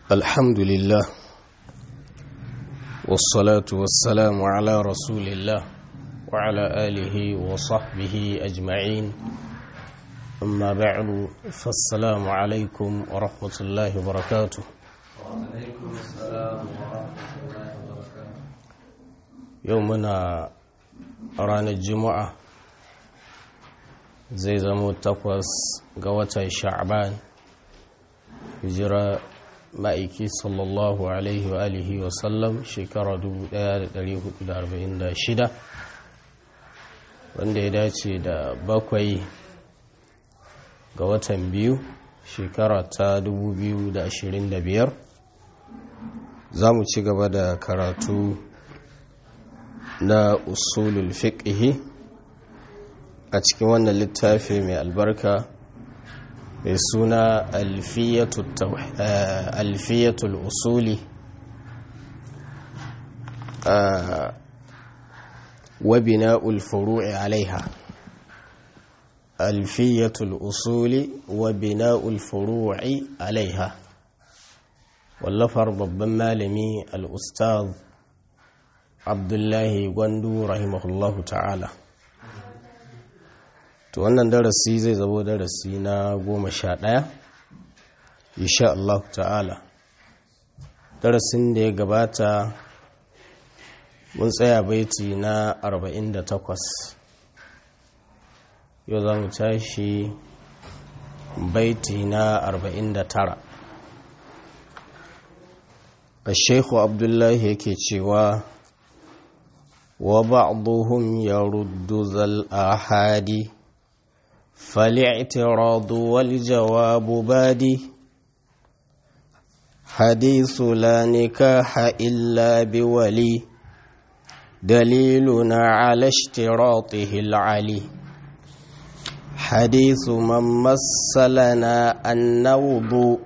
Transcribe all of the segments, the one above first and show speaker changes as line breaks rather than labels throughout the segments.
الحمد لله والصلاة والسلام على رسول الله وعلى آله وصحبه أجمعين أما بعد فالسلام عليكم ورحمة الله وبركاته
وعليكم السلام ورحمة الله وبركاته
يومنا رانا الجمعة zai zamo takwas ga watan sha'ban hijira ma'aiki sallallahu alaihi wa alihi wa sallam shekara 1446 wanda ya dace da bakwai ga watan biyu shekara ta 2025 za mu ci gaba da karatu na usulul fiqhi a cikin wannan littafi mai albarka mai suna alfiyatul usuli wa bina'ul furu'i alaiha alfiyatul usuli wa bina'ul furu'i alaiha wallafar babban malami al-ustaz abdullahi gwandu rahimahullahu ta'ala to wannan darasi zai zabo darasi na goma sha ɗaya insha Allah ta'ala darasin da ya gabata mun tsaya baiti na 48 yau za mu tashi baiti na 49 الشيخ عبد الله yake cewa wa ba'dhum yaruddu zal ahadi فالاعتراض والجواب بادي حديث لا نكاح إلا بولي دليلنا على اشتراطه العلي حديث من مثلنا النوض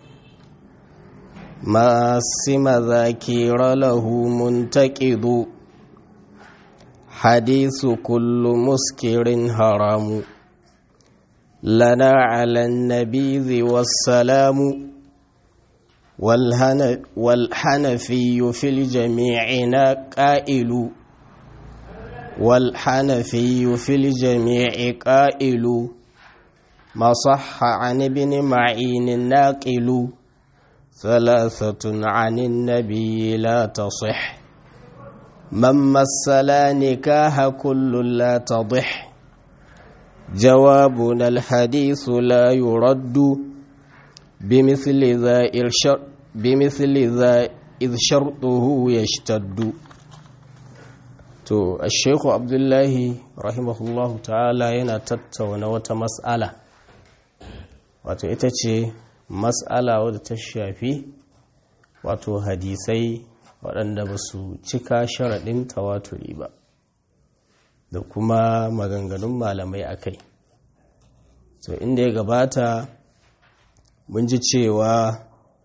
ما سم ذاكير له منتقض حديث كل مسكر حرام لنا على النبيذ والسلام والحنفي في الجميع قائل والحنفي في الجميع قائل ما صح عن ابن معين ناقل ثلاثة عن النبي لا تصح من مثلا نكاه كل لا تضح جوابنا الحديث لا يرد بمثل ذا إرشر بمثل ذا إذ شرطه يشتد to الشيخ عبد الله رحمه الله تعالى yana tattauna wata mas'ala wato ita ce mas'ala wadda ta shafi wato hadisai waɗanda ba su cika sharaɗin tawaturi ba da kuma maganganun malamai a kai so inda ya gabata mun ji cewa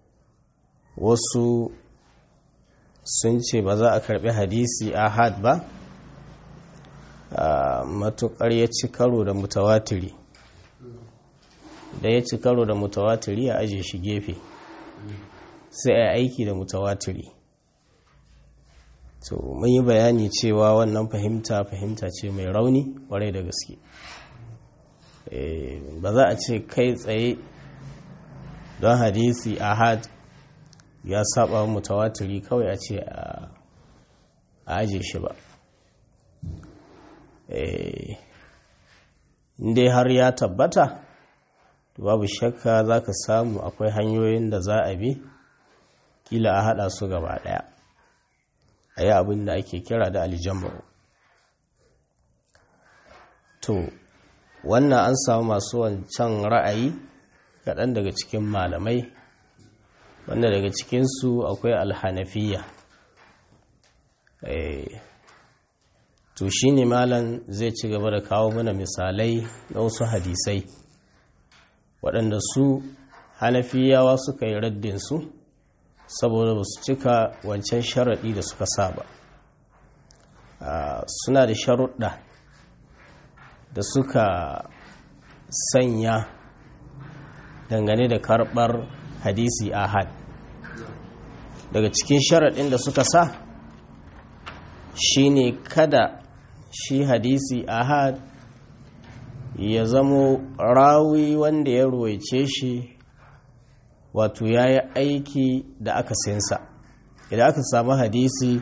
wasu sun ce ba za a karbi hadisi ahad ba a matukar ya ci karo da mutawatiri da ya ci karo da mutawatiri a aje shi gefe sai a aiki da mutawatiri to mun yi bayani cewa wannan fahimta fahimta ce mai rauni kwarai da gaske ba za a ce kai tsaye don hadisi ahad ya saba mutawatiri kawai a ce a aje shi ba inda har ya tabbata babu shakka za ka samu akwai hanyoyin da za a bi kila a hada su gaba daya a yi abin da ake kira da aljama'u to wannan an samu masu wancan ra'ayi kaɗan daga cikin malamai wanda daga cikinsu akwai alhanafiya to shi ne malam zai ci gaba da kawo mana misalai na wasu hadisai waɗanda su hanafiyawa suka yi raddinsu saboda ba su cika wancan sharaɗi da suka saba suna da sharuɗa da suka sanya dangane da karɓar hadisi ahad daga cikin sharaɗin da suka sa shine kada shi hadisi ahad ya zamo rawi wanda ya ruwaice shi wato ya yi aiki da aka sinsa idan aka samu hadisi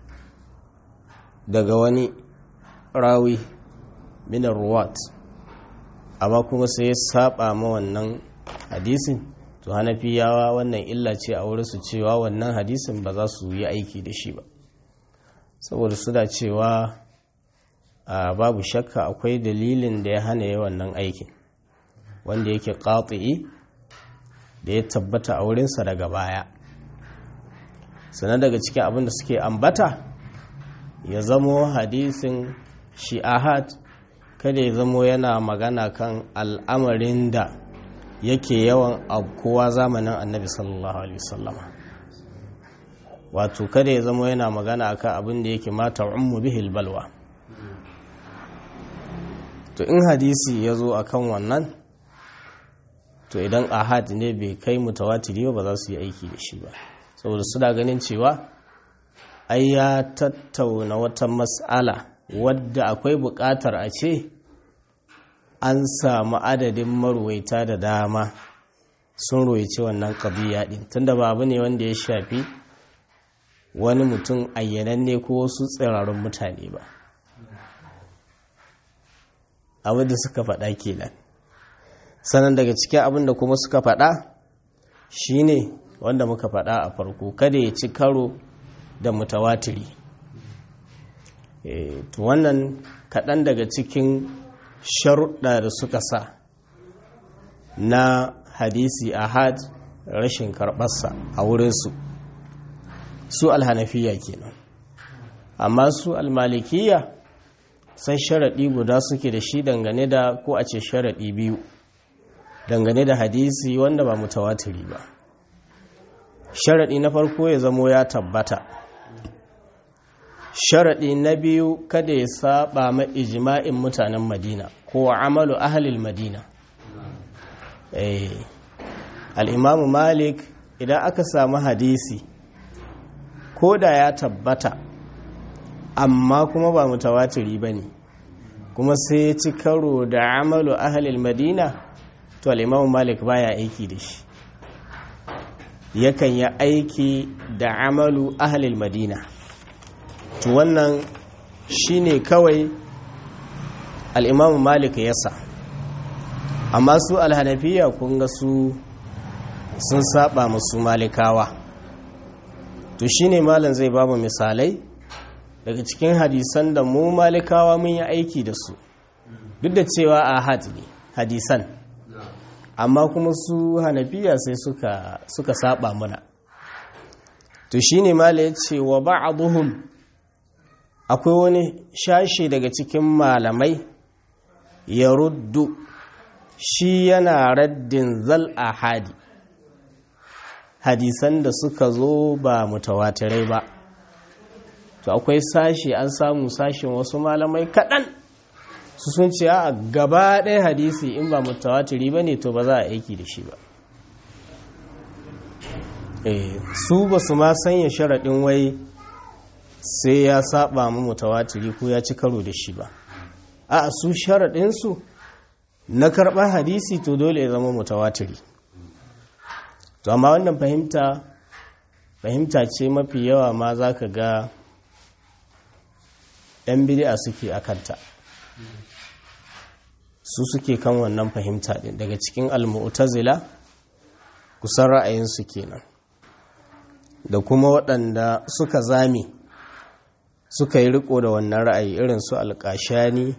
daga wani rawi minar ruwat amma kuma sai ya saba ma wannan hadisin to hanafiyawa wannan illa ce a wurinsu cewa wannan hadisin ba za su yi aiki da shi ba saboda suna cewa a babu shakka akwai dalilin da ya hana yi wannan aikin wanda yake ƙaƙi da ya tabbata a wurinsa daga baya sannan daga cikin abin da suke ambata ya zamo hadisin shi ahad kada ya zamo yana magana kan al'amarin da yake yawan kowa zamanin annabi sallallahu alaihi wasallama wato kada ya zamo yana magana akan abin da yake mata ummu bihil balwa to in hadisi ya zo akan wannan to idan ahad ne bai kai mutawatiri ba za su yi aiki da shi ba saboda suna ganin cewa ai ya tattauna wata mas'ala wadda akwai buƙatar a ce an samu adadin marwaita da dama sun roice wannan ƙabiya ɗin tunda ba abu ne wanda ya shafi wani mutum ayyananne ko wasu tsirarun mutane ba abin da suka faɗa kenan sannan daga cikin abin da kuma suka faɗa shine wanda muka faɗa a farko kada ya ci karo da mutawatiri to wannan kaɗan daga cikin sharuɗa da suka sa na hadisi ahad rashin karɓarsa a wurinsu su alhanafiya kenan amma su almalikiya sai sharaɗi guda suke da shi dangane da ko a ce sharaɗi biyu dangane da hadisi wanda ba mutawatiri ba sharaɗi na farko ya zamo ya tabbata sharaɗi na biyu kada ya saba ma ijma'in mutanen madina ko amalu ahalil madina al'imamu malik idan aka samu hadisi ko da ya tabbata amma kuma ba mutawatiri ba ne kuma sai ya ci karo da amalu ahalil madina to al'imamu malik baya aiki da shi yakan yi aiki da amalu ahalil madina to wannan shine kawai al'imamu malik yasa amma su alhanafiya kun ga su sun saba musu malikawa to shine malam zai ba mu misalai daga cikin hadisan da mu malikawa mun yi aiki da su duk da cewa a ne hadisan amma kuma su hanafiya sai suka, suka saba muna to shine malam ya ce wa ba'aduhum akwai wani shashi daga cikin malamai ya ruddu shi yana raddin zal ahadi hadisan da suka zo ba mutawatirai ba to akwai sashi an samu sashin wasu malamai kaɗan su sun ce a gaba ɗaya hadisi in ba mutawatiri ba ne to ba za a aiki da shi ba su ba su ma sanya sharaɗin wai sai ya saba mu mutawatiri ko ya ci karo da shi ba a su sharaɗinsu na karɓar hadisi to dole ya zama mutawatiri to amma wannan fahimta fahimta ce mafi yawa ma za ka ga 'yan bidi'a suke a kanta su suke kan wannan fahimta ɗin daga cikin almu'tazila kusan ra'ayinsu kenan da kuma waɗanda suka zame suka yi riko da wannan ra'ayi irin su alƙashani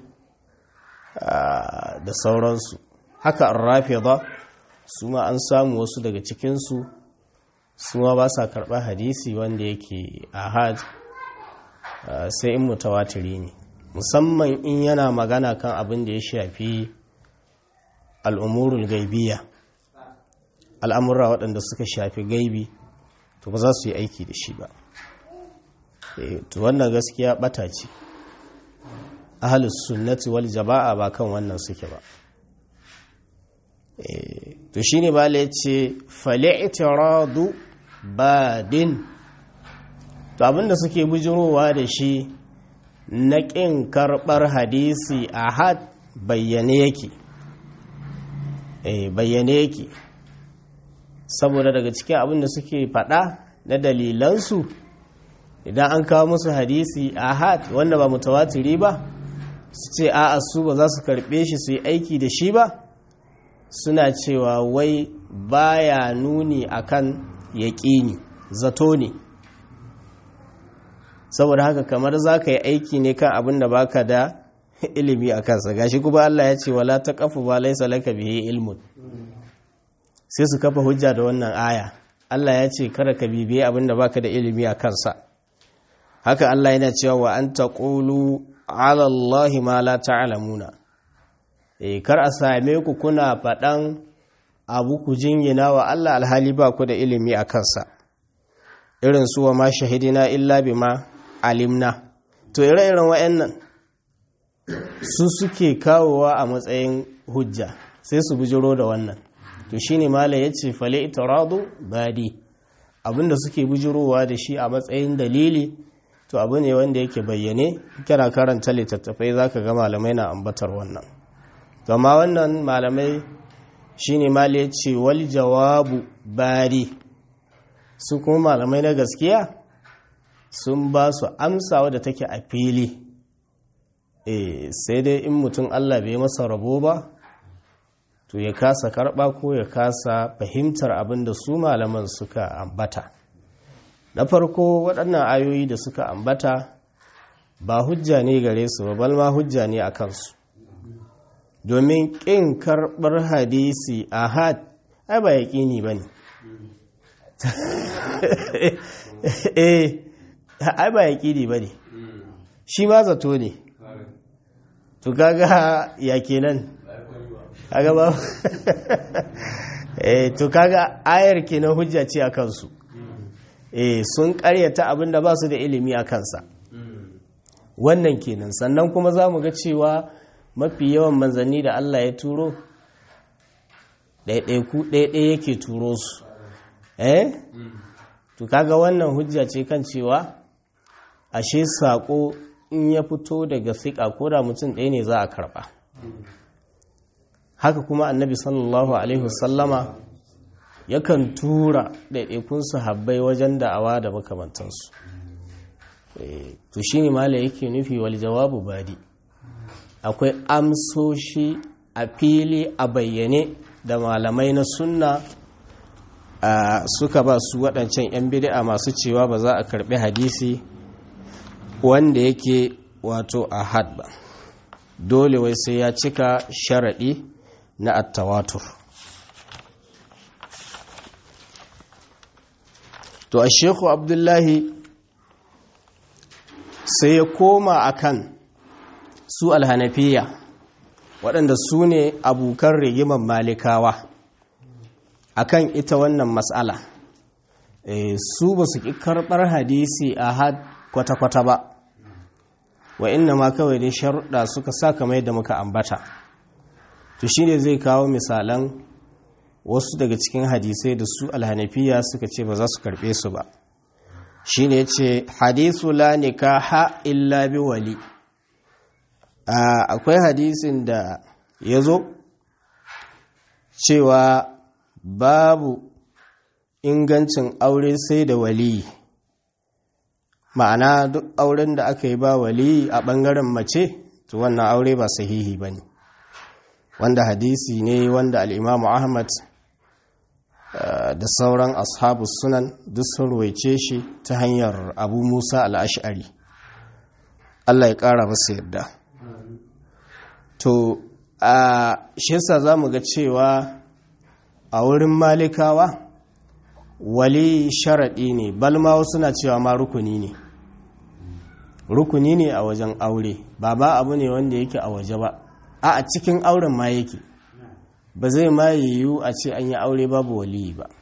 da sauransu haka an rafe ba su ma an samu wasu daga cikinsu su ma ba sa karɓar hadisi wanda yake ahad sai in mutawatiri ne musamman in yana magana kan abin da ya shafi al'umurul gaibiya al'amura waɗanda suka shafi gaibi to ba za su yi aiki da shi ba to wannan gaskiya ɓata ce ahalus sunnati wal jama'a ba kan wannan suke ba to shine ba ya ce fali'tiradu badin to abinda suke bujirowa da shi na ƙin karɓar hadisi ahad bayyane yake eh bayyane yake saboda daga cikin abinda suke faɗa na dalilansu idan an kawo musu hadisi ahad wanda ba mutawatiri ba su ce a'a su ba za su karɓe shi su yi aiki da shi ba suna cewa wai baya nuni akan yaƙini zato ne saboda haka kamar za ka yi aiki ne kan abin da baka da ilimi a kansa gashi kuma Allah ya ce wala ta kafu ba laisa laka bihi ilmun sai su kafa hujja da wannan aya Allah ya ce kada ka bibiye abin da baka da ilimi a kansa haka Allah yana cewa wa an taqulu ala Allah ma la ta'lamuna eh kar a same ku kuna faɗan abu ku jingina wa Allah alhali ba ku da ilimi a kansa irin su wa ma shahidina illa bima alimna to ire-iren wa'annan su suke kawowa a matsayin hujja sai su bujiro da wannan to shine mala yace fale itiradu badi abinda suke bujirowa da shi a matsayin dalili to abu ne wanda yake bayyane kana karanta littattafai zaka ga malamai na ambatar wannan to amma wannan malamai shine mala yace wal jawabu badi su kuma malamai na gaskiya sun ba su amsa wadda take a fili e sai dai in mutum Allah bai masa rabo ba to ya kasa karba ko ya kasa fahimtar abin da su malaman suka ambata na farko waɗannan ayoyi da suka ambata ba hujja ne gare su ba balma hujja ne a kansu domin ƙin karɓar hadisi a had ai ba ya ƙini ba ne eh ai ba yaƙini ba ne shi ma zato ne to kaga ya kenan kaga ba eh to kaga ayar kenan hujja ce a kansu eh sun karyata abinda ba su da ilimi a kansa wannan kenan sannan kuma za mu ga cewa mafi yawan manzanni da Allah ya turo ɗaiɗaiku ɗaiɗai yake turo su eh to kaga wannan hujja ce kan cewa ashe saƙo in ya fito daga fiƙa ko da mutum ɗaya ne za a karɓa haka kuma annabi sallallahu alaihi wasallama yakan tura ɗaiɗaikun sahabbai wajen da'awa da makamantansu to shi ne mala yake nufi wal jawabu badi akwai amsoshi a fili a bayyane da malamai na sunna suka ba su waɗancan 'yan bid'a masu cewa ba za a karɓi hadisi wanda yake wato a had ba dole wai sai ya cika sharaɗi na attawatur to a sheku abdullahi sai ya koma akan su alhanafiya waɗanda su ne abokan rigimar malikawa akan ita wannan matsala su ba su ƙi karɓar hadisi a had kwata-kwata ba wa inna ma kawai dai sharuɗa suka sa kamar yadda muka ambata to shi ne zai kawo misalan wasu daga cikin hadisai da su alhanafiya suka ce ba za su karɓe su ba shi ne ce hadisu la nikaha illa bi wali akwai hadisin da ya zo cewa babu ingancin aure sai da wali ma'ana duk auren da aka yi ba wali a ɓangaren mace to wannan aure ba sahihi ba ne wanda hadisi ne wanda al'imamu ahmad da sauran ashabu sunan duk sun ruwaice shi ta hanyar abu musa al'ash'ari allah ya ƙara masa yadda to a shesa za mu ga cewa a wurin malikawa wali sharaɗi ne balma wasu na cewa ma rukuni ne rukuni ne a wajen aure ba ba abu ne wanda yake a waje ba a a cikin auren ma yake ba zai ma yiwu a ce an yi aure babu waliyi ba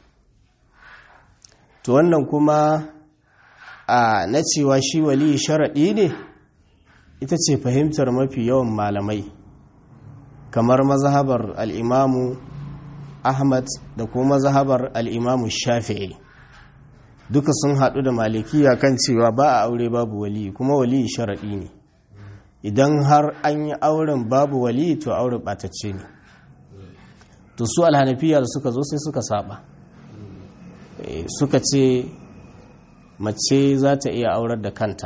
to wannan kuma a na cewa shi waliyi sharaɗi ne ita ce fahimtar mafi yawan malamai kamar mazhabar al'imamu ahmad da kuma mazhabar al'imamu shafi'i duka sun haɗu da malikiya kan cewa ba a aure babu wali kuma wali sharaɗi ne idan har an yi auren babu wali to auren ɓatacce ne to su alhanafiya da suka zo sai suka saba suka ce mace za ta iya aurar da kanta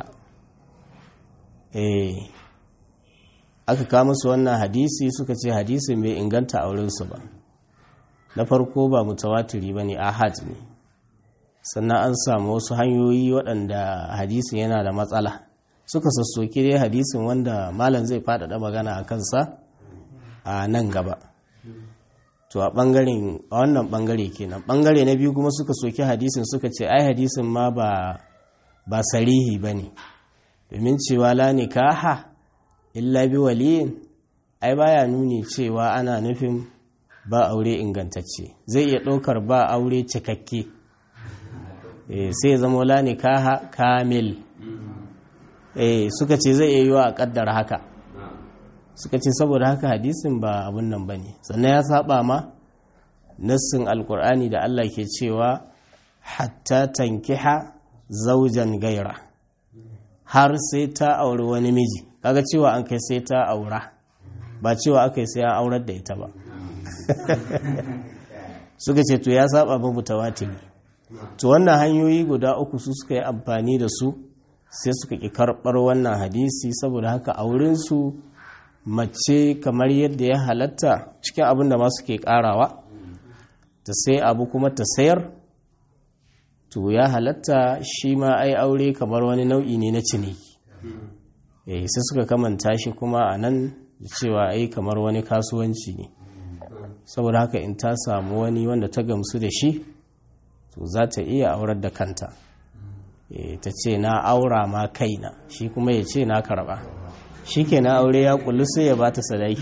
aka kama su wannan hadisi suka ce hadisi mai inganta aurensu ba na farko ba mutawatiri ba ne ahad ne sannan an samu wasu hanyoyi waɗanda hadisin yana da matsala suka sassoki dai hadisin wanda malam zai faɗaɗa magana a kansa a nan gaba to a ɓangaren a wannan ɓangare kenan ɓangare na biyu kuma suka soki hadisin suka ce ai hadisin ma ba ba sarihi ba ne domin cewa la nikaha illa bi waliyin ai baya nuni cewa ana nufin ba aure ingantacce zai iya ɗaukar ba aure cikakke sai ya zama la nikaha kamil suka ce zai iya yiwa a ƙaddar haka suka ce saboda haka hadisin ba abun nan ba ne sannan ya saba ma nassin alkur'ani da Allah ke cewa hatta tankiha zaujan gaira har sai ta auri wani miji kaga cewa an kai sai ta aura ba cewa aka yi sai an aurar da ita ba suka ce to ya saba babu tawatiri to wannan hanyoyi guda uku su suka yi amfani da su sai suka ki karɓar wannan hadisi saboda haka aurensu mace kamar yadda ya halatta cikin abin da masu ke karawa ta sai abu kuma ta sayar to ya halatta shi ma ai aure kamar wani nau'i ne na ciniki eh sai suka kamanta shi kuma a nan da cewa ai kamar wani kasuwanci ne saboda haka in ta samu wani wanda ta gamsu da shi to za ta iya aurar da kanta ta ce na aura ma kaina shi kuma ya ce na karba shi ke na aure ya kullu sai ya ba ta sadaki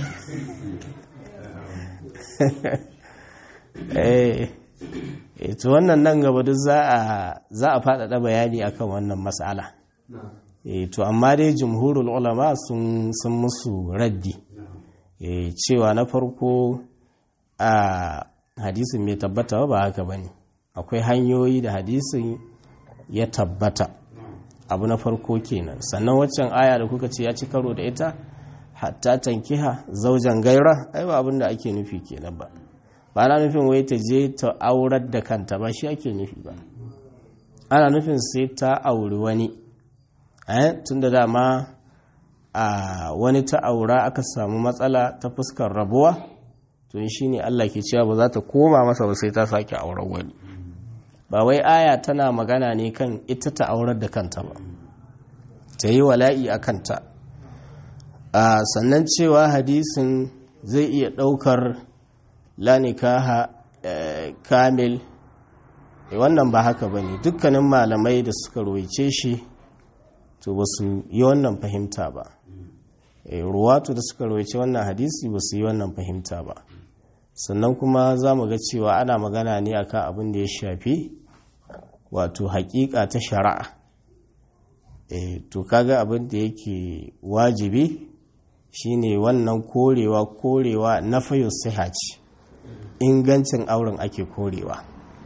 to wannan nan gaba duk za a faɗaɗa bayani akan wannan matsala to amma dai jumhurul ulama sun musu raddi cewa na farko a hadisin mai tabbata ba haka ba ne akwai hanyoyi da hadisin ya tabbata abu na farko kenan sannan waccan aya da kuka ce ya ci karo da ita hatta tankiha zaujan gaira ai ba abin da ake nufi kenan ba ba na nufin wai ta je ta aurar da kanta ba shi ake nufi ba ana nufin sai ta auri wani tun da dama a wani ta aura aka samu matsala ta fuskar rabuwa to shi ne Allah ke cewa ba za ta koma masa ba sai ta sake auren wani ba wai aya tana magana ne kan ita ta aurar da kanta ba ta yi wala'i a kanta sannan cewa hadisin zai iya ɗaukar lanikaha kamil wannan ba haka ba ne dukkanin malamai da suka roice shi to ba su yi wannan fahimta ba ruwatu da suka roice wannan hadisi ba su yi wannan fahimta ba sannan kuma za mu ga cewa ana magana ne akan abin da ya shafi wato hakika ta shari'a to kaga abin da yake wajibi shine wannan korewa korewa na fayo sihaci ingancin auren ake korewa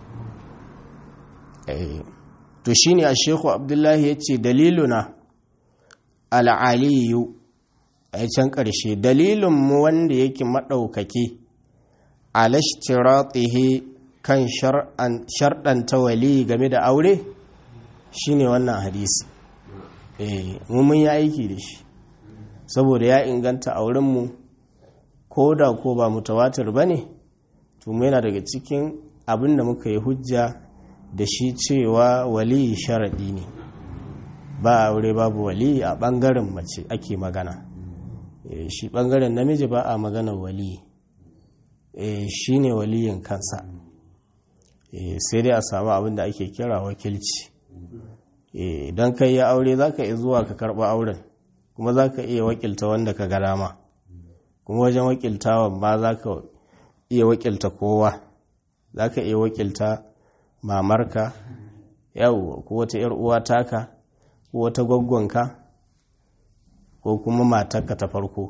to shine a sheku abdullahi ya ce daliluna al'aliyu a can ƙarshe dalilinmu wanda yake maɗaukaki alashtiratihi kan sharɗanta wali game da aure shine wannan hadisi eh mun yi aiki da shi saboda ya inganta aurenmu ko da ko ba mutawatir ba ne to yana daga cikin abin da muka yi hujja da shi cewa wali sharaɗi ne ba aure babu wali a ɓangaren mace ake magana shi ɓangaren namiji ba a magana wali shi ne waliyin kansa sai dai a samu abin da ake kira wakilci idan kai ya aure za ka iya zuwa ka karɓa auren kuma za ka iya wakilta wanda ka ga dama kuma wajen wakiltawan ma za ka iya wakilta kowa za ka iya wakilta mamarka yau ko wata ‘yar uwa taka ko wata gwaggonka ko kuma matarka ta farko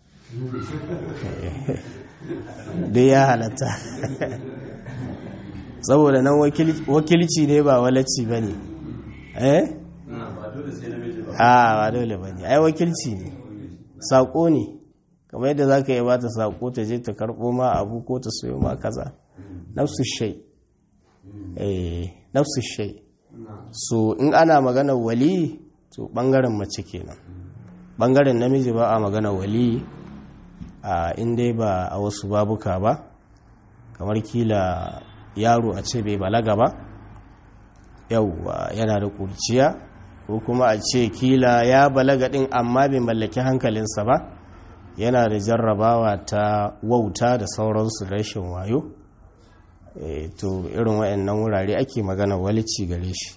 dai ya halatta saboda nan wakilci ne ba walacci ba ne eh
ba dole sai namiji ba
a ba dole ba ne ai wakilci ne saƙo ne kamar yadda za ka yi bata saƙo ta je ta karɓo ma abu ko ta soyo ma kaza nafsu shai eh nafsu shai so in ana magana wali to ɓangaren mace kenan ɓangaren namiji ba a magana wali a inda ba a wasu babuka ba kamar kila yaro a ce bai balaga ba yauwa yana da kurciya ko kuma a ce kila ya balaga din amma bai mallaki hankalinsa ba yana da jarrabawa ta wauta da sauransu da rashin wayo e, to irin waɗannan wurare ake magana walici gare shi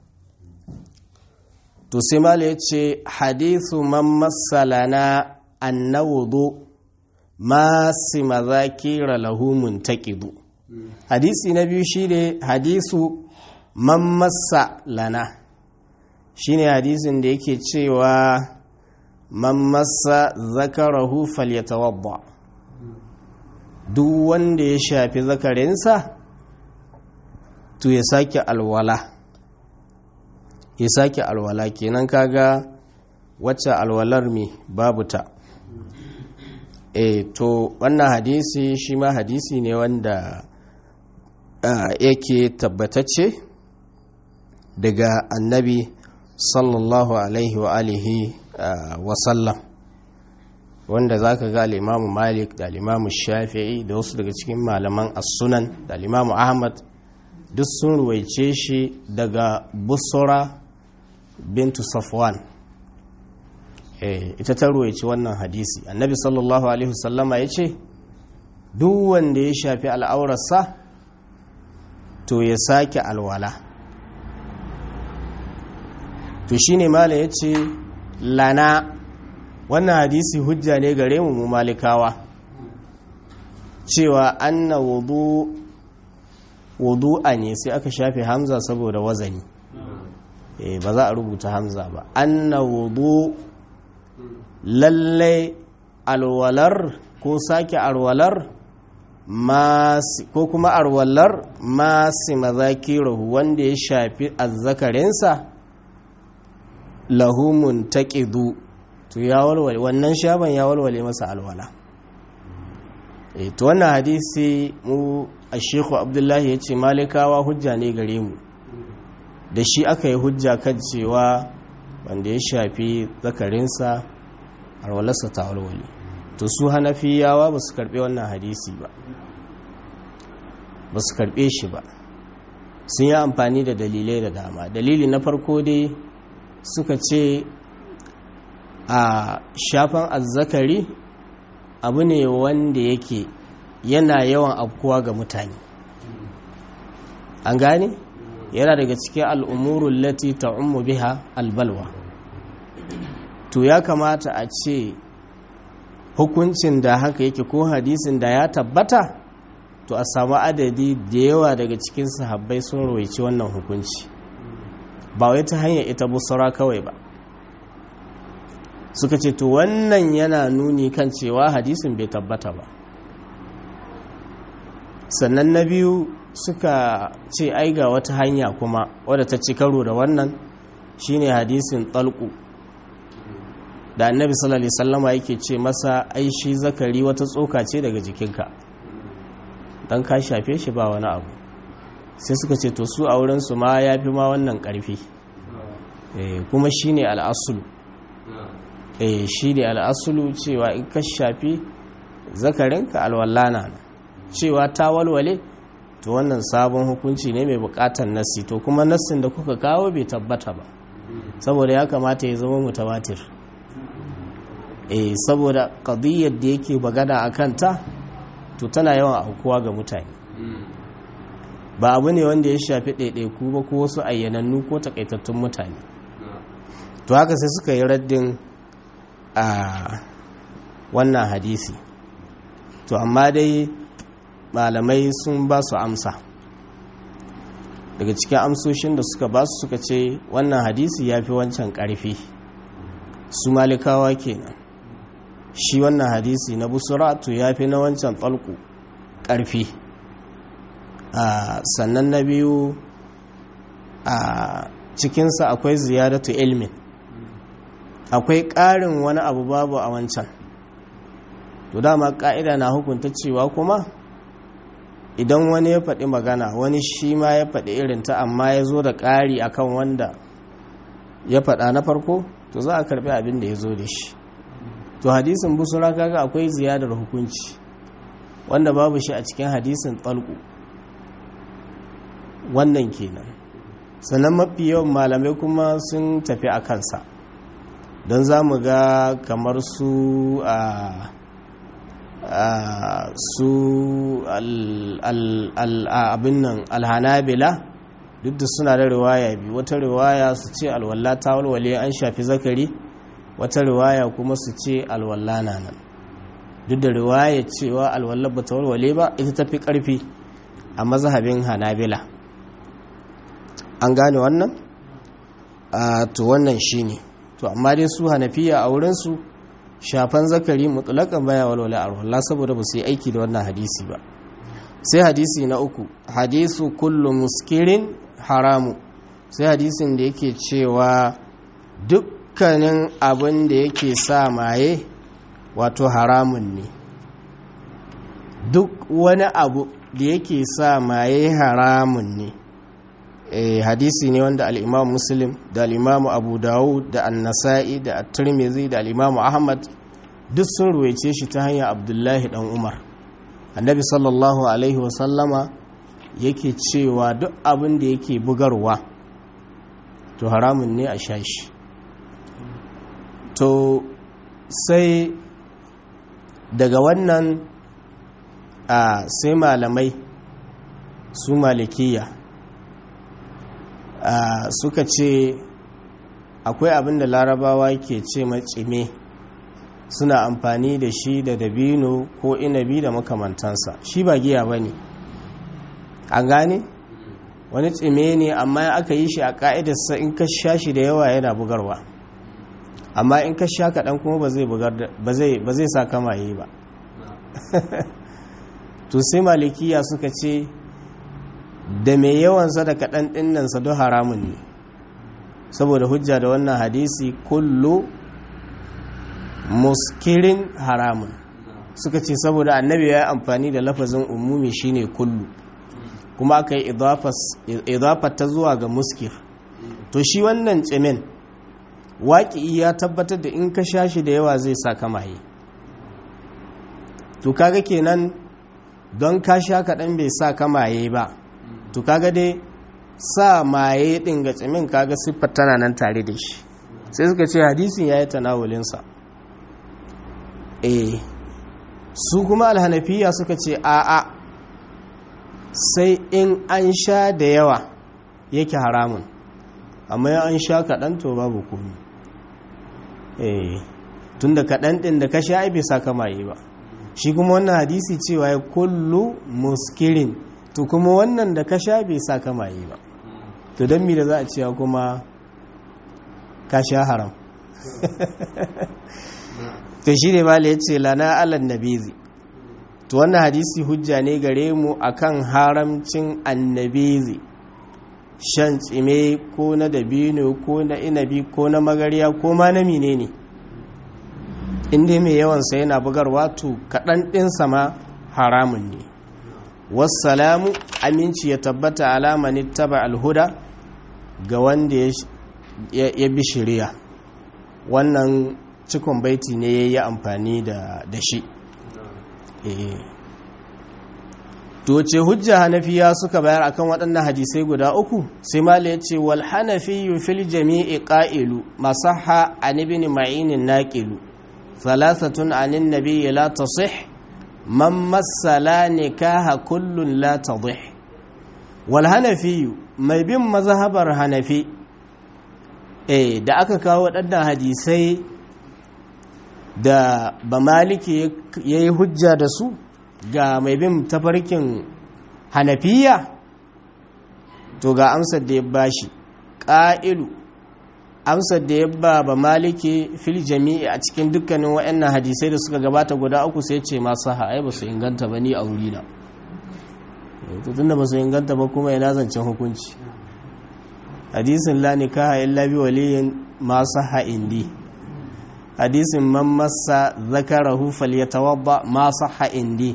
to sai mala ya ce hadithu man masalana annawudu masu mazakira lahu muntaqidu hadisi na biyu shine hadisu man massa lana shine hadisin da yake cewa man massa zakarahu falyatawadda duk wanda ya shafi zakarinsa to ya sake alwala ya sake alwala kenan kaga wacce alwalar me babu ta e to wannan hadisi shi ma hadisi ne wanda yake tabbatacce daga annabi sallallahu alaihi wa alihi wa sallam wanda za ka ga al'imamu malik da al'imamu shafi'i da wasu daga cikin malaman as-sunan da al'imamu ahmad duk sun ruwaice shi daga busura bintu safwan ita ta ruwaice wannan hadisi annabi sallallahu alaihi wasallama ya ce duk wanda ya shafi al'aurarsa to ya sake alwala to shine mala ya ce lana wannan hadisi hujja ne gare mu mu malikawa cewa anna wudu wudu'a ne sai aka shafe hamza saboda wazani eh ba za a rubuta hamza ba anna wudu lalle alwalar ko sake alwalar ko kuma alwalar masu mazakirahu wanda ya shafi azzakarinsa lahumun taƙidu to ya walwale wannan shaban ya walwale masa alwala e to wannan hadisi mu a shekhu abdullahi ya ce malikawa hujja ne gare mu da shi aka yi hujja kan cewa wanda ya shafi zakarinsa alwalarsa ta walwale to su hanafiyawa ba su karɓe wannan hadisi ba ba su karɓe shi ba sun yi amfani da dalilai da dama dalili na farko dai suka ce a shafan azzakari abu ne wanda yake yana yawan afkuwa ga mutane an gane yana daga cikin al'umurun lati ta umu biha albalwa to ya kamata a ce hukuncin da haka yake ko hadisin da ya tabbata to a samu adadi da yawa daga cikin sahabbai sun rawaici wannan hukunci ba wai ta hanyar ita busura kawai ba suka ce to wannan yana nuni kan cewa hadisin bai tabbata ba sannan na biyu suka ce ai ga wata hanya kuma wadda ta ci karo da wannan shine hadisin talku da annabi sallallahu alaihi wasallama yake ce masa ai shi zakari wata tsoka ce daga jikinka dan ka shafe shi ba wani abu sai suka ce to su a wurin su ma yafi ma wannan karfi eh kuma shine al'asulu eh shine al'asulu cewa in ka shafi zakarinka alwallana cewa ta walwale to wannan sabon hukunci ne mai bukatar nassi to kuma nassin da kuka kawo bai tabbata ba saboda ya kamata ya zama mutawatir eh saboda qadiyyar da yake bagada a kanta to tana yawan aukuwa ga mutane ba abu ne wanda ya shafi ɗaiɗaiku ba ko wasu ayyanannu ko takaitattun mutane to haka sai suka yi raddin a wannan hadisi to amma dai malamai sun ba su amsa daga cikin amsoshin da suka ba su suka ce wannan hadisi ya fi wancan ƙarfi su malikawa kenan shi wannan hadisi na busura to ya fi na wancan tsalku ƙarfi sannan na biyu a cikinsa akwai ziyaratu ilmin akwai ƙarin wani abu babu a wancan to dama ƙa'ida na hukunta cewa kuma idan wani ya faɗi magana wani shi ma ya faɗi irinta amma ya zo da ƙari akan wanda ya faɗa na farko to za a karɓi abin da ya zo da shi to hadisin busura kaga akwai ziyadar hukunci wanda babu shi a cikin hadisin tsalku wannan kenan sannan mafi yawan malamai kuma sun tafi a kansa don za mu ga kamar su a su abin nan alhanabila duk da suna da riwaya biyu wata riwaya su ce alwalla ta walwale an shafi zakari wata riwaya kuma su ce alwalla na nan duk da riwaya cewa alwalla ba ta walwale ba ita tafi karfi a mazhabin hanabila an gane wannan to wannan shine to amma dai su hanafiya a wurinsu shafan zakari mutulakan baya walwala alwala saboda ba su yi aiki da wannan hadisi ba sai hadisi na uku hadisu kullu muskirin haramu sai hadisin da yake cewa dukkanin abin da yake sa maye wato haramun ne duk wani abu da yake sa maye haramun ne eh, hadisi ne wanda al'imam muslim da al'imamu abu dawud da annasa'i da at-tirmidhi da al'imamu ahmad duk sun ruwaice shi ta hanyar abdullahi dan umar annabi sallallahu alaihi wasallama yake cewa duk abin da yake bugarwa to haramun ne a sha shi to sai daga wannan a sai malamai su malikiya suka ce akwai abin da larabawa ke ce macime suna amfani da shi da dabino ko inabi da makamantansa shi ba giya ba ne an gane wani tsime ne amma aka yi shi a ka'idarsa in ka sha shi da yawa yana bugarwa amma in ka sha kaɗan kuma ba zai sa kama yi ba to sai malikiya suka ce da mai yawansa da kaɗan ɗinnansa don haramun ne saboda hujja da wannan hadisi kullu muskirin haramun suka ce saboda annabi ya yi amfani da lafazin umumi shine kullu kuma aka yi idafar ta zuwa ga muskir to shi wannan tsimin waƙi ya tabbatar da in ka sha shi da yawa zai sa kamaye to kaga kenan don ka sha kaɗan bai sa kamaye ba to kaga dai sa maye ɗin ga tsimin kaga siffar tana nan tare da shi sai suka ce hadisin ya yi tanawulinsa eh su kuma alhanafiya suka ce a'a sai in an sha da yawa yake haramun amma an sha kaɗan to babu komi eh tun da kaɗan ɗin da ka sha ai bai sa kamaye ba shi kuma wannan hadisi cewa ya kullu muskirin to kuma wannan da ka sha bai sa kamaye ba to don mi da za a cewa kuma ka sha haram to shi ne mala ya ce lana alan nabizi to wannan hadisi hujja ne gare mu akan haramcin annabizi shan tsime ko na dabino ko na inabi ko na magariya ko ma na mine ne inda mai yawansa yana bugarwa to kaɗan ɗinsa ma haramun ne wassalamu aminci ya tabbata alamani taba alhuda ga wanda ya bi shirya wannan cikon baiti ne ya yi amfani da shi to ce hujja hanafiya suka bayar akan waɗannan hadisai guda uku sai mala ya ce wal hanafi fil jami'i qa'ilu masaha an ibn ma'in naqilu thalathatun anin nabiyyi la tasih man massala nikaha kullun la tadih wal hanafi mai bin mazhabar hanafi eh da aka kawo waɗannan hadisai da ba maliki ya yi hujja da su ga mai bin tafarkin hanafiya to ga amsar da ya bashi ƙa'ilu amsar da ya ba ba maliki fil jami'i a cikin dukkanin waɗannan hadisai da suka gabata guda uku sai ce masu ha'ai ba su inganta ba ni a wurina tun da ba su inganta ba kuma yana zancen hukunci hadisin la nikaha illa bi waliyin ma sahha indi hadisin man massa zakarahu falyatawadda ma sahha indi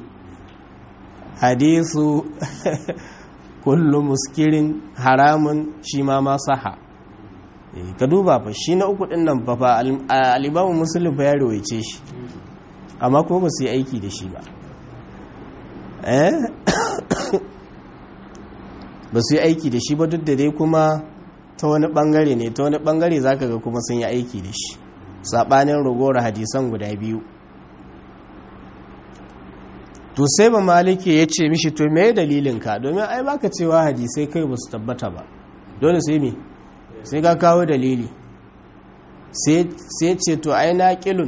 hadisu kullu muskirin haramun shi ma ma sahha ka duba fa shi na uku din nan fa fa al-imamu muslim fa ya rawaice shi amma kuma ba su yi aiki da shi ba eh ba su yi aiki da shi ba duk da dai kuma ta wani bangare ne ta wani bangare zaka ga kuma sun yi aiki da shi sabanin ragowar hadisan guda biyu to sai ba maliki ya ce mishi to me dalilin ka domin ai baka cewa hadisai kai ba su tabbata ba dole sai me sai ka kawo dalili sai ce to ai na kilun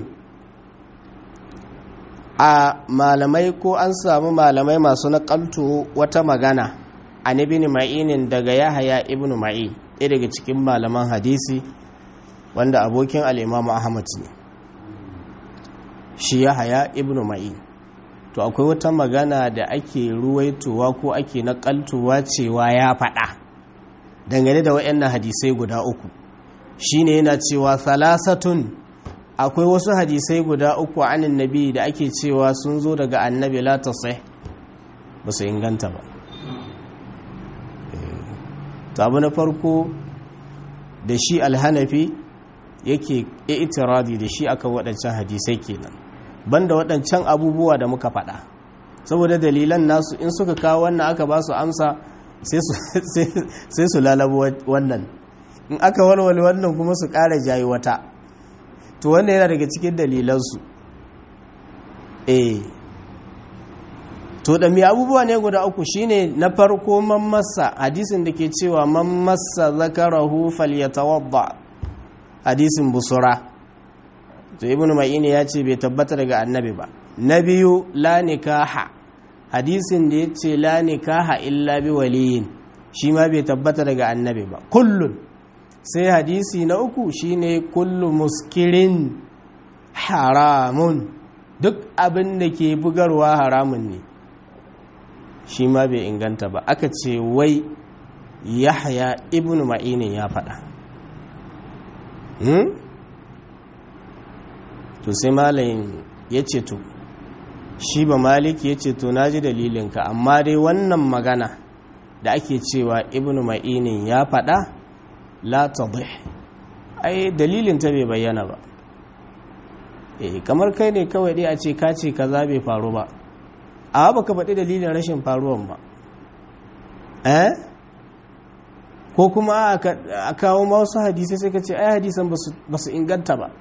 a malamai ko an samu malamai masu nakalto wata magana an ibn ma'inin daga yahaya ibn ma'in ɗaya daga cikin malaman hadisi wanda abokin al'imamu ahmad ne shi yahaya ibn ma'in to akwai wata magana da ake ruwaitowa ko ake nakaltowa cewa ya faɗa dangane da waɗannan hadisai guda uku shine yana cewa salasatun akwai wasu hadisai guda uku anin nabi da ake cewa sun zo daga annabi la tasih ba su inganta ba abu na farko da shi alhanafi yake itiradi da shi akan waɗancan hadisai kenan banda waɗancan abubuwa da muka faɗa saboda dalilan nasu in suka kawo wannan aka ba su amsa sai su lalabo wannan in aka walwale wannan kuma su ƙara jayi wata to wannan yana daga cikin dalilansu eh to da mai abubuwa ne guda uku shine na farko mammasa hadisin da ke cewa mammasa zakarahu falyatawadda hadisin busura to ibnu ma'ini ya ce bai tabbata daga annabi ba na biyu la nikaha hadisin da ya ce la nikaha illa bi waliyin shi ma bai tabbata daga annabi ba kullun sai hadisi na uku shine kullu muskirin haramun duk abin da ke bugarwa haramun ne shi ma bai inganta ba aka ce wai yahya ibn ma'inin ya faɗa to sai malayin ya ce to shi ba maliki ya ce to na ji dalilinka amma dai wannan magana da ake cewa ibn ma'inin ya faɗa la tadih ai dalilin ta bai bayyana ba eh kamar kai ne kawai dai a ce ka ce kaza bai faru ba a baka faɗi dalilin rashin faruwan ba eh ko kuma a kawo wasu hadisai sai ka ce ai hadisan ba su inganta ba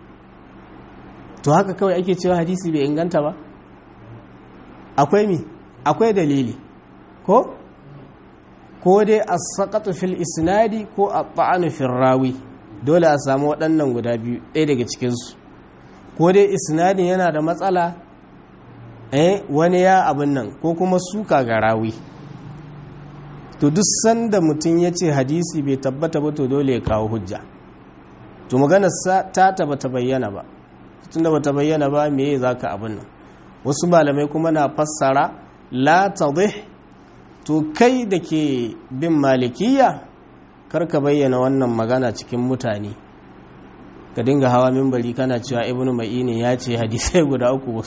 to haka kawai ake cewa hadisi bai inganta ba akwai mi akwai dalili ko ko dai a saƙatu fil isnadi ko a ta'anu fil rawi dole a samu waɗannan guda biyu ɗaya daga cikinsu ko dai isnadin yana da matsala eh wani ya abin nan ko kuma suka ga rawi to duk sanda mutum ya ce hadisi bai tabbata ba to dole ya kawo hujja to maganar ta ta bata bayyana ba tunda bata bayyana ba me za ka abin nan wasu malamai kuma na fassara la tadih to kai da ke bin malikiya karka bayyana wannan magana cikin mutane ka dinga hawa mimbari kana cewa ibnu ma'ini ya ce hadisai guda uku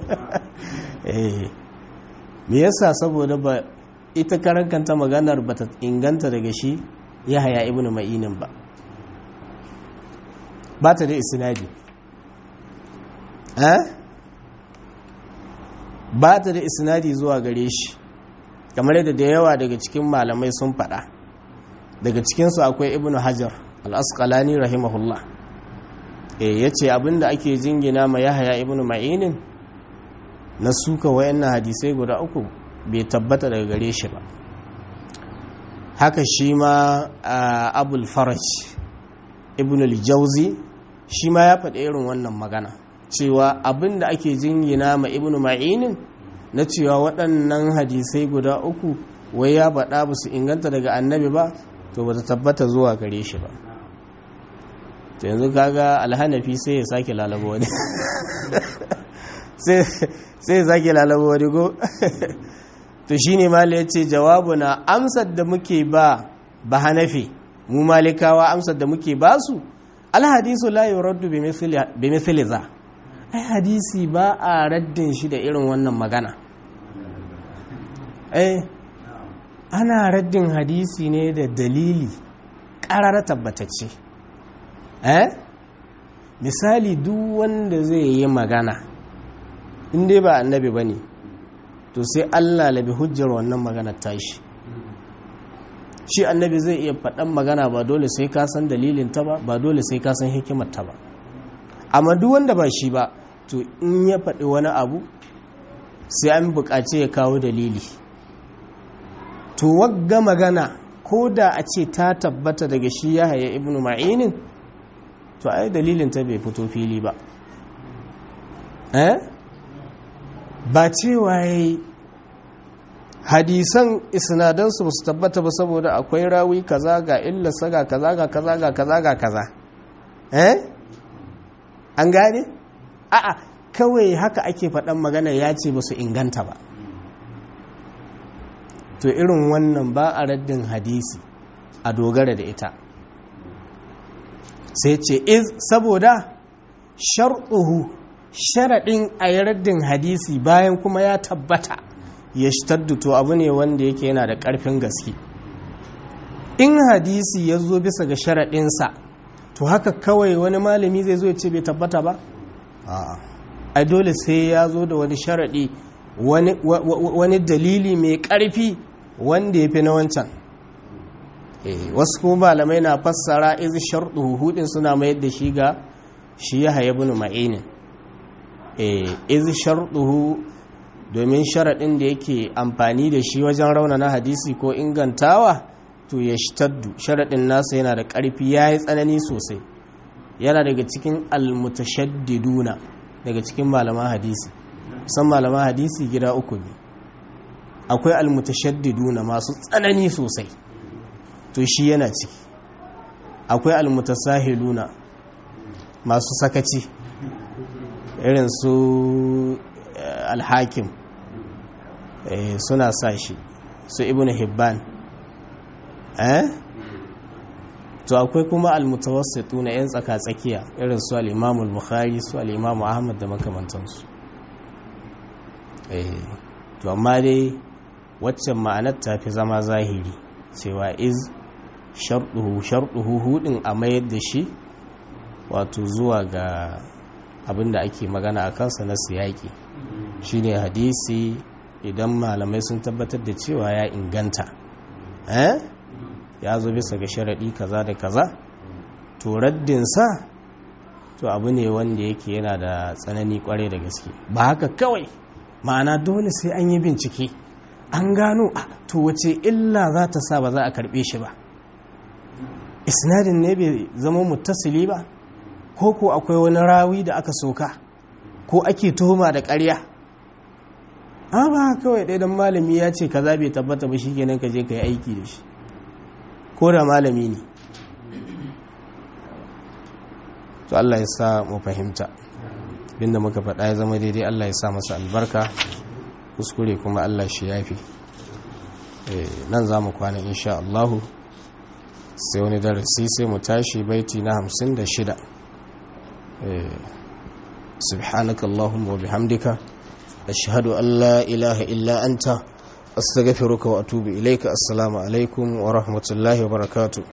me yasa saboda ba ita karankanta maganar ba ta inganta daga shi ya haya ibnu ma'inin ba ba ta da isnadi ba ta da isnadi zuwa gare shi kamar yadda da yawa daga cikin malamai sun faɗa daga cikinsu akwai ibnu hajar al-asqalani rahimahullah e ya ce abinda ake jingina ma yahaya ibnu ma'inin na suka wayannan hadisai guda uku bai tabbata daga gare shi ba haka shi ma abul faraj ibn al-jauzi shi ma ya faɗi irin wannan magana cewa abinda ake jingina ma ibnu ma'inin na cewa waɗannan hadisai guda uku wai ya faɗa ba su inganta daga annabi ba to ba ta tabbata zuwa gare shi ba to yanzu kaga alhanafi sai ya sake lalaba wani sai ya sake lalaba wani go to shine mala yace jawabu na amsar da muke ba ba hanafi mu malikawa amsar da muke ba su alhadisu la yuraddu bi mithli za ai hadisi ba a raddin shi da irin wannan magana eh ana raddin hadisi ne da dalili ƙarar tabbatacce eh misali duk wanda zai yi magana in dai ba annabi ba ne to sai allah labi hujjar wannan magana tashi shi annabi zai iya faɗan magana ba dole sai ka san dalilin ta ba ba dole sai ka san hikimar ta ba amma duk wanda ba shi ba to in ya faɗi wani abu sai an buƙaci ya kawo dalili to wagga magana ko da a ce ta tabbata daga shi ya haya ibnu ma'inin to ai dalilin ta bai fito fili ba eh ba cewa yayi hadisan isnadansu ba su tabbata ba saboda akwai rawi kaza ga illarsa ga kaza ga kaza ga kaza ga kaza eh an gane a'a kawai haka ake faɗan magana ya ce ba su inganta ba to irin wannan ba a raddin hadisi a dogara da ita sai ce iz saboda sharɗuhu sharaɗin a yi raddin hadisi bayan kuma ya tabbata ya to abu ne wanda yake yana da ƙarfin gaske in hadisi ya zo bisa ga sharaɗinsa to haka kawai wani malami zai zo ya ce bai tabbata ba a dole sai ya zo da wani sharaɗi wani dalili mai ƙarfi wanda ya fi na wancan wasu kuma malamai na fassara izi sharɗu hudin suna mayar da shi ga shi ya haye bin ma'inin izi sharɗu domin sharaɗin da yake amfani da shi wajen raunana hadisi ko ingantawa to ya shtaddu sharaɗin nasa yana da ƙarfi ya yi tsanani sosai yana daga cikin almutashaddiduna daga cikin malaman hadisi san malaman hadisi gida uku ne akwai almutashaddiduna masu tsanani sosai to shi yana ciki akwai almutasahiluna masu sakaci irin su alhakim suna sa shi su ibn hibban eh to akwai kuma almutawassitu na yan tsaka-tsakiya irin su al-imamu al-bukhari su al-imamu ahmad da makamantansu eh to amma dai waccan ma'anar ta fi zama zahiri cewa iz sharɗuhu sharɗuhu hudin a mayar da shi wato zuwa ga abin da ake magana a kansa na siyaki shine hadisi idan malamai sun tabbatar da cewa ya inganta eh ya zo bisa ga sharaɗi kaza da kaza to raddinsa to abu ne wanda yake yana da tsanani kwarai da gaske ba haka kawai ma'ana dole sai an yi bincike an gano a to wace illa za ta sa ba za a karɓe shi ba isnadin ne bai zama muttasili ba ko ko akwai wani rawi da aka soka ko ake tuhuma da ƙarya ba kawai ɗaya don malami ya ce kaza bai tabbata ba shikenan ka je ka yi aiki da shi ko da malami ne to Allah ya sa mu fahimta binda muka faɗa ya zama daidai Allah ya sa masa albarka kuskure kuma Allah shi yafi nan za mu kwana insha Allahu sai wani darasi sai mu tashi baiti na hamsin da shida سبحانك اللهم وبحمدك أشهد أن لا إله إلا أنت أستغفرك وأتوب إليك السلام عليكم ورحمة الله وبركاته